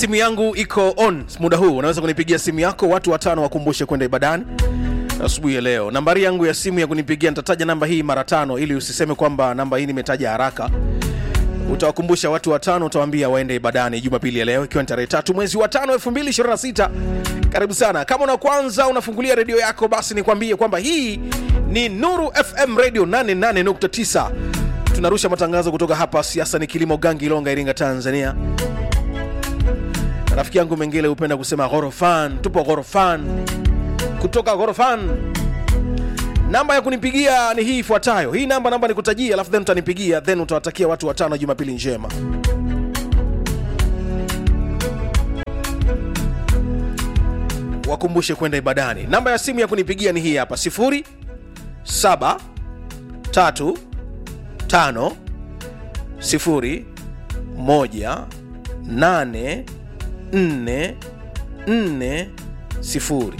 simu yangu iko on muda huu unaweza kunipigia simu yako watu watano wakumbushe kwenda ibadani asubuhi ya leo nambari yangu ya simu ya kunipigia nitataja namba hii mara tano ili usiseme kwamba namba hii nimetaja haraka utawakumbusha watu watano utawaambia waende ibadani jumapili ya leo ikiwa ni tarehe tatu mwezi wa tano 226 karibu sana kama una kwanza unafungulia redio yako basi nikwambie kwamba hii ni nuru fm radio 88.9 tunarusha matangazo kutoka hapa siasa ni kilimo gangi ilonga iringa tanzania rafiki yangu mengele hupenda kusema ghorofan tupo ghorofan kutoka ghorofan namba ya kunipigia ni hii ifuatayo hii namba namba nikutajia alafu then utanipigia then utawatakia watu watano jumapili njema wakumbushe kwenda ibadani namba ya simu ya kunipigia ni hii hapa 0 7 3 5 0 1 8 4 4 0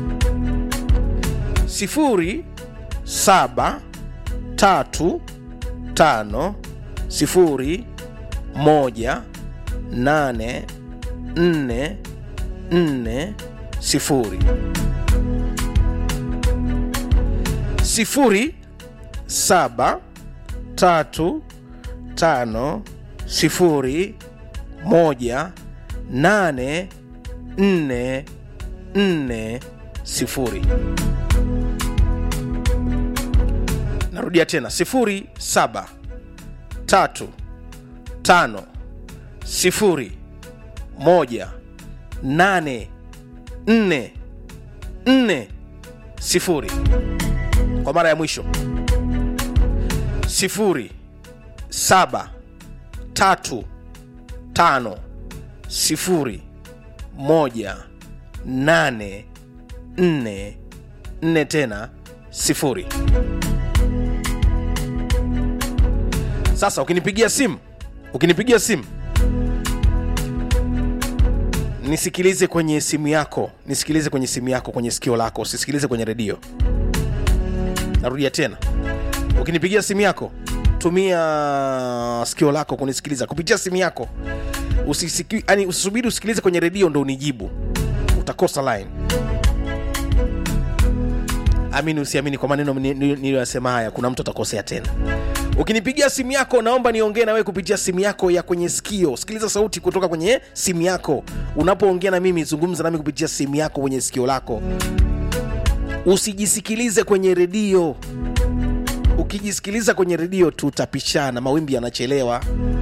sifuri saba tatu tano sifuri moja nane nne nne sifuri sifuri saba tatu tano sifuri moja nane nne nne sifuri narudia tena sifuri saba tatu tano sifuri moja nane nne nne sifuri kwa mara ya mwisho sifuri saba tatu tano sifuri moja nane nne nne tena sifuri sasa ukinipigia simu ukinipigia simu nisikilize kwenye simu yako nisikilize kwenye simu yako kwenye sikio lako usisikilize kwenye redio narudia tena ukinipigia simu yako tumia sikio lako kunisikiliza kupitia simu yako Usisiki, yani usisubiri usikilize kwenye redio ndo unijibu utakosa line amini usiamini kwa maneno niliyoyasema haya kuna mtu atakosea tena ukinipigia simu yako naomba niongee na wewe kupitia simu yako ya kwenye sikio sikiliza sauti kutoka kwenye simu yako unapoongea na mimi zungumza nami kupitia simu yako kwenye sikio lako usijisikilize kwenye redio ukijisikiliza kwenye redio tutapishana mawimbi yanachelewa